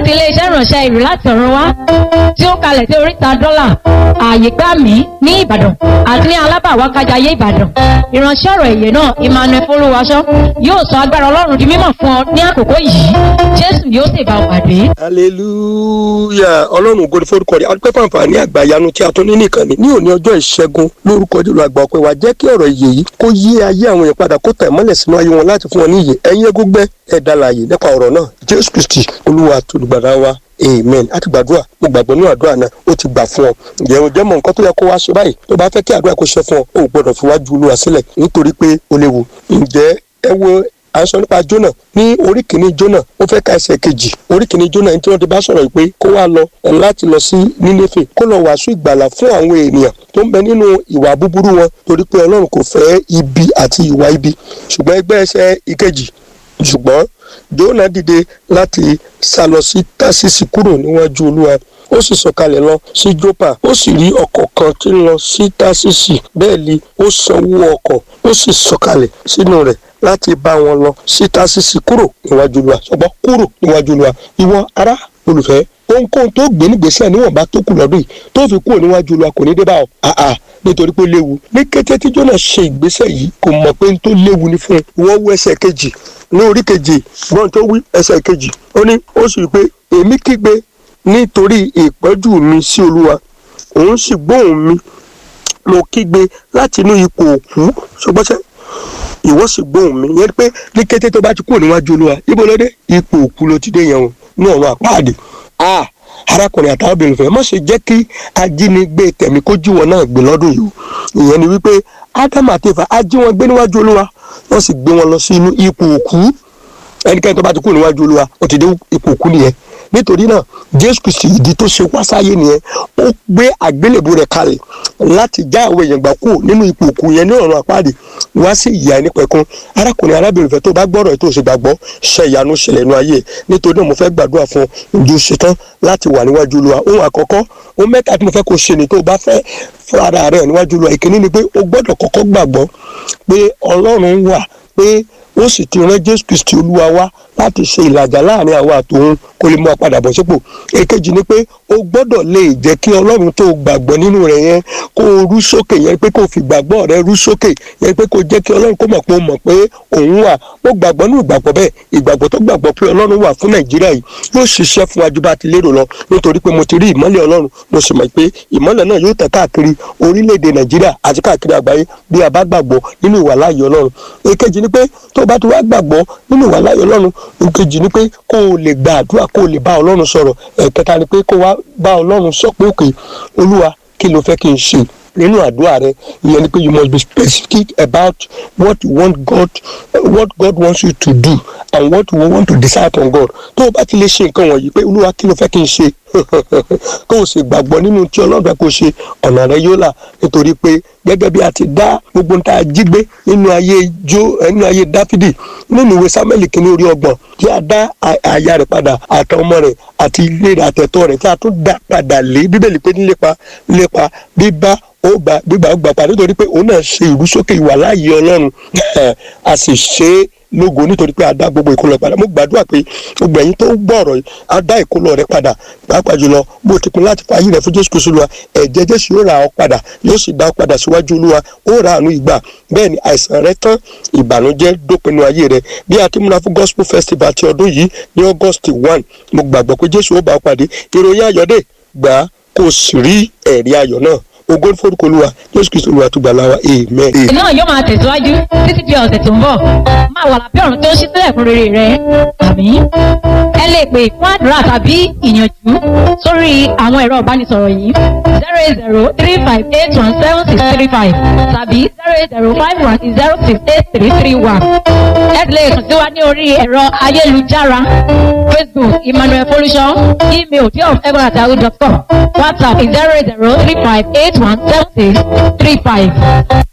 láti iléeṣẹ́ ìránṣẹ́ ìrù láti ọ̀run wá tí ó kalẹ̀ sí oríta dọ́là ààyè gbà mí ní ìbàdàn àti ní alábàwákájayé ìbàdàn ìránṣẹ́ ọ̀rọ̀ èyẹ náà emmanuel folúwaṣọ yóò sọ agbára ọlọ́run di mímọ̀ fún ọ ní àkókò yìí jésù yóò sì bá ọ pàdé. hallelujah ọlọ́run ògo ni forúkọ rẹ̀ adúpẹ́ fún àǹfààní àgbàyanu tí a tún ní nìkan ni ní òní ọjọ́ ìṣẹ́gun lórúkọ jùlọ àgbà ọpẹ́ wa jẹ́ kí ọ̀rọ̀ ìyè yìí kó yí ayé àwọn èèyàn padà kó tẹ̀ mọ́lẹ̀ sínú ayé wọn láti fún wọn ní ìyè ẹ̀yin egúngbẹ́ ẹ̀dá láàyè nípa ọ̀rọ̀ náà jésù kristi olúwa àtolùgbàdà wa amen a ti gbàdúrà mo gbàgbọ́ ní àdúrà náà ó ti gbà fún ọ ǹjẹ́ o jẹ́ mọ̀ nǹkan tó yẹ kó wá ṣe báyìí tó bá fẹ́ kí àdúrà kó ṣe fún ọ o ò gbọ́dọ̀ fi wájú olúwa sílẹ̀ nítorí pé ó léwu ǹjẹ́ ẹ wo à ń sọ nípa jónà ní orí kìíní jónà ó fẹ́ ka ẹsẹ̀ kejì orí kìíní jónà ní tí wọ́n ti bá sọ̀rọ̀ pé kó wá lọ láti lọ sí nínéfè kó lọ wàásù ìgbàlà fún àwọn ènìyàn tó ń bẹ nínú ìwà búburú wọn torí pé ọlọ́run kò fẹ́ ibi àti ìwà ibi ṣùgbọ́n ẹgbẹ́ ẹsẹ̀ ìkejì ṣùgbọ́n jónà dìde láti sá lọ sí tásìsì kúrò níwájú olúwa ó sì sọ̀kalẹ̀ lọ sí jópa ó sì rí ọkọ̀ kan tí ń lọ sí tásìsì bẹ́ẹ̀ ni ó sanwó ọkọ̀ ó sì sọ̀kalẹ̀ sínú rẹ̀ láti bá wọn lọ sí tásìsì kúrò níwájú olúwa ṣùgbọ́n kúrò níwájú olúwa ìwọ ará olùfẹ́ ohunkóhun tó gbé nígbésẹ̀ níwọ̀nba tó kù lọ́dún yìí tó fi kúrò níwájú olúwa kò ní dé bá ọ àà nítorí pé ó léwu ní kété tí jóná ṣe ìgbésẹ̀ yìí kò mọ̀ pé n tó léwu ni fún un wọ́n wú ẹsẹ̀ kejì ní orí kejì gbọ́n tó wí ẹsẹ̀ kejì ó ní ó sì rí pé èmi kígbe nítorí ìpọ́jú mi sí olúwa òun sì gbóhùn mi mo kígbe láti inú ipò òkú ṣùgbọ́n ṣe ìwọ sì gbóhùn mi yẹn pé ní kété tó bá ti kúrò níwájú olúwa ibo ló dé ipò òkú ló ti dé yẹn o ní ọ̀run àpáàdé ah arákùnrin àtàwọn obìnrin fẹ́ má ṣe jẹ́ kí ajínigbé tẹ̀mí kó jí wọn náà gbé lọ́dún yìí o ìyẹn ni wípé ádámù àti Éfà á jí wọn gbé níwájú olúwa wọ́n sì gbé wọn lọ sí inú ipò òkú ẹnikẹ́ni tó bá ti kúrò níwájú olúwa ó ti dé ipò òkú nìyẹn nítorí náà jésù kristi ìdí tó ṣe wá sáyé nìyẹn ó gbé àgbélébù rẹ̀ kalẹ̀ láti já àwọn èèyàn gbà kúrò nínú ipò òkú yẹn ní ọ̀run àpáàdé wá sí ìyá ẹni pẹ̀kun arákùnrin arábìnrin fẹ́ tó bá gbọ́rọ̀ tó ṣe gbàgbọ́ ṣe ìyanu ṣẹlẹ̀ nínú ayé nítorí náà mo fẹ́ gbàdúrà fún ojú ṣetán láti wà níwájú olúwa ohun àkọ́kọ́ ohun mẹ́ta tí mo fẹ́ kó ṣe ni tó o bá fẹ́ fún ara rẹ̀ níwájú olúwa ìkíní ni pé o gbọ́dọ̀ kọ́kọ́ gbàgbọ́ pé ọlọ́run wà pé ó sì ti rán jésù kristi olúwa wá láti ṣe ìlàjà láàrin àwa àtòun kó lè mú wa padà bọ̀ sípò èkejì ni pé o gbọ́dọ̀ lè jẹ́ kí ọlọ́run tó gbàgbọ́ nínú rẹ̀ yẹn kó o rú sókè yẹn pé kó o fi gbàgbọ́ rẹ rú sókè yẹn pé kó o jẹ́ kí ọlọ́run kó mọ̀ pé o mọ̀ pé òun wà mo gbàgbọ́ nínú ìgbàgbọ́ bẹ́ẹ̀ ìgbàgbọ́ tó gbàgbọ́ pé ọlọ́run wà fún nàìjíríà yìí yóò ṣiṣẹ́ fún wájú bá ti lérò lọ nítorí pé mo ti rí ìmọ́lẹ̀ ọlọ́run mo sì mọ̀ pé ìmọ́lẹ̀ náà yóò tẹ̀ káàkiri orílẹ̀-èdè nàìjíríà àti káàkiri àgbáyé bí a bá gbàgbọ́ nínú ìwà láàyè ọlọ́run èkejì ni pé tó bá ti wá gbàgbọ́ nínú ìwà láàyè ọlọ́run èkejì ni pé kó o lè gba àdúrà kó o lè bá ọlọ́run sọ̀rọ̀ ẹ̀kẹta ni pé kó o wá bá ọlọ́run sọ pé òkè olúwa kí ló fẹ́ kí n ṣe nínú àdúrà rẹ ìyẹn ni pé you must be specific about what you want God what God wants you to do and what you want to decide on God tó o bá ti lè ṣe nǹkan wọ̀nyí pé olúwa kí ló fẹ́ kí n ṣe kó o sì gbàgbọ́ nínú tí ọlọ́run fẹ́ kó o ṣe ọ̀nà rẹ yóò là nítorí pé gẹ́gẹ́ bí a ti dá gbogbo nta jí gbé nínú ayé jó nínú ayé dáfídì nínú ìwé samuel kìíní orí ọgbọ̀n tí a dá aya rẹ̀ padà àtàwọn ọmọ rẹ̀ àti ilé rẹ̀ àtẹ̀tọ́ rẹ̀ tí a tún dá padà lé bíbélì pé nílépa nílépa bíbá ó gba gbígbà ó gbà padà nítorí pé òun náà ṣe ìrúsókè ìwà láàyè ọlọ́run a sì ṣe é lógo nítorí pé a dá gbogbo ìkólọ padà mo gbàdúrà pé gbogbo ẹ̀yin tó gbọ́ ọ̀rọ̀ yìí a dá ìkólọ rẹ padà pàápàá jùlọ bó ti pin láti fààyè rẹ fún jésù kristu olúwa ẹ̀jẹ̀ jésù yóò ra ọ padà yóò sì dá ọ padà síwájú olúwa ó ra àánú ìgbà bẹ́ẹ̀ ni àìsàn rẹ tán ìbànújẹ́ dópinu ayé rẹ bí a ti múra fún gospel festival ti ọdún yìí ní august one mo gbàgbọ́ pé jésù ó bá ọ pàdé ìròyìn ayọ̀dẹ̀ gbà á kó o sì rí ẹ̀rí ayọ̀ náà ògo ní forúkọ olúwa jésù kristu olúwa tó gbà láwa amen. ètò náà yóò máa tẹ̀síwájú títí di ọ̀sẹ̀ tó ń bọ̀ máa wà lábẹ́ ọ̀run tó ń ṣí sílẹ̀ fún rere rẹ àmì ẹ lè pè fún àdúrà tàbí ìyànjú sórí àwọn ẹ̀rọ ìbánisọ̀rọ̀ yìí zero eight zero three five eight one seven six three five tàbí zero eight zero five one zero six eight three three one ẹ lè kàn sí wa ní orí ẹ̀rọ ayélujára facebook emmanuel folúṣọ email diof.egbonatahu.com whatsapp zero eight zero three five eight one seven six three five.